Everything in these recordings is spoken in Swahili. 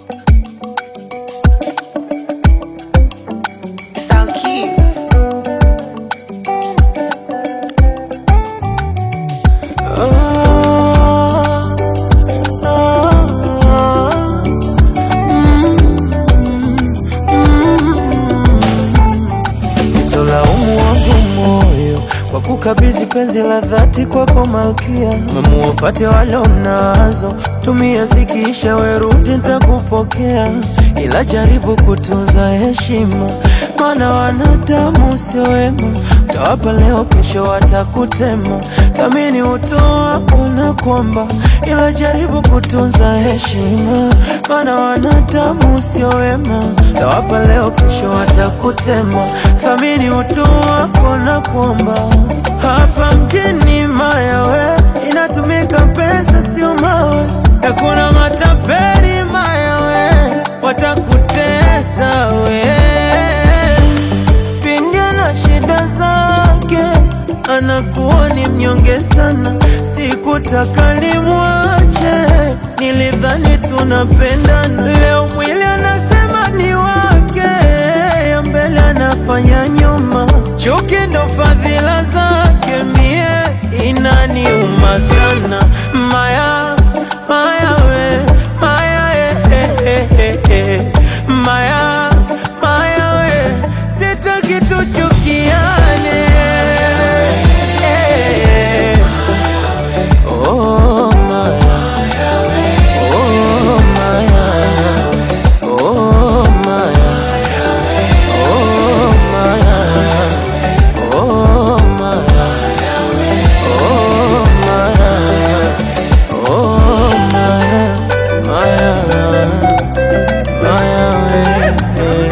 Sound Keys. Ah, ah, ah, mm, mm. Sitolaumu wangu moyo kwa kukabidhi penzi la dhati kwako malkia, mamuwafate wale mnazo, tumia zikiisha, werudi nitakupokea, ila jaribu kutunza heshima, maana wanadamu sio wema, utawapa leo, kesho watakutema. Thamini utoa ona kwamba, ila jaribu kutunza heshima, maana wanadamu sio wema, utawapa leo, kesho watakutema. Thamini utoa ona kwamba, hapa mjini mayawe inatumika pesa, sio mawe, hakuna matapeli mayawe, watakutesa we pindi na shida zake, anakuwa ni mnyonge sana. Sikutaka nimwache, nilidhani tunapendana. Leo mwili anasema ni wake, ya mbele anafanya nyuma. Chuki ndo fadhila zake, mie inaniuma sana. Maya, maya we, maya eh, eh, eh, eh. Maya, maya we, sitaki tuchukiane eh. Oh, Maya. Oh, Maya. Oh, Maya. Oh, Maya. Oh, Maya. Oh, Maya. Oh, Maya. Maya. Maya, we.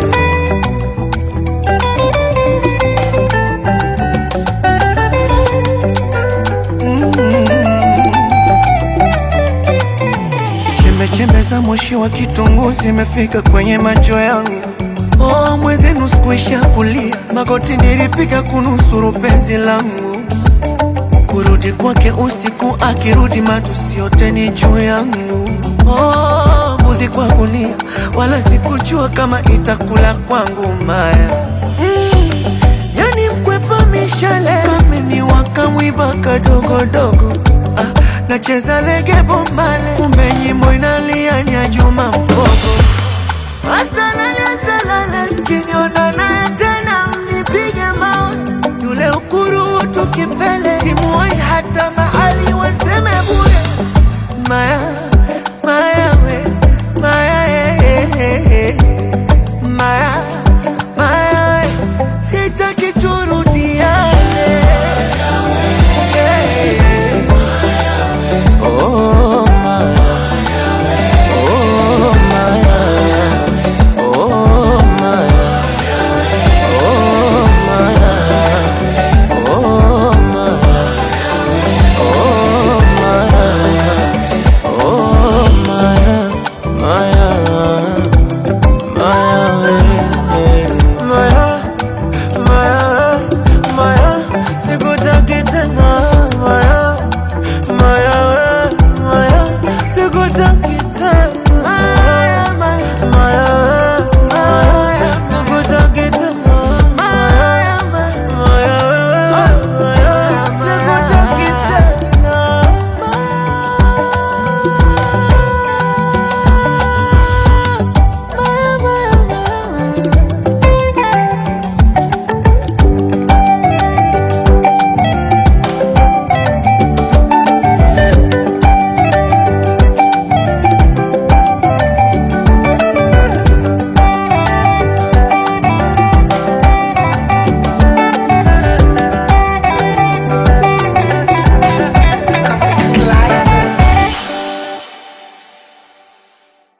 Chembe chembe za moshi wa kitunguu zimefika kwenye macho yangu. Oh, mwenzenu sikuisha kulia, magoti nilipiga kunusuru penzi langu. Kurudi kwake usiku, akirudi matusi yote ni juu yangu. Oh, mbuzi kwa gunia, wala sikujua kama itakula kwangu maya Yani mkwepa mishale kameni wakamwiba kadogodogo ah, nacheza lege bomale kumbe nyimbo inalia nya Juma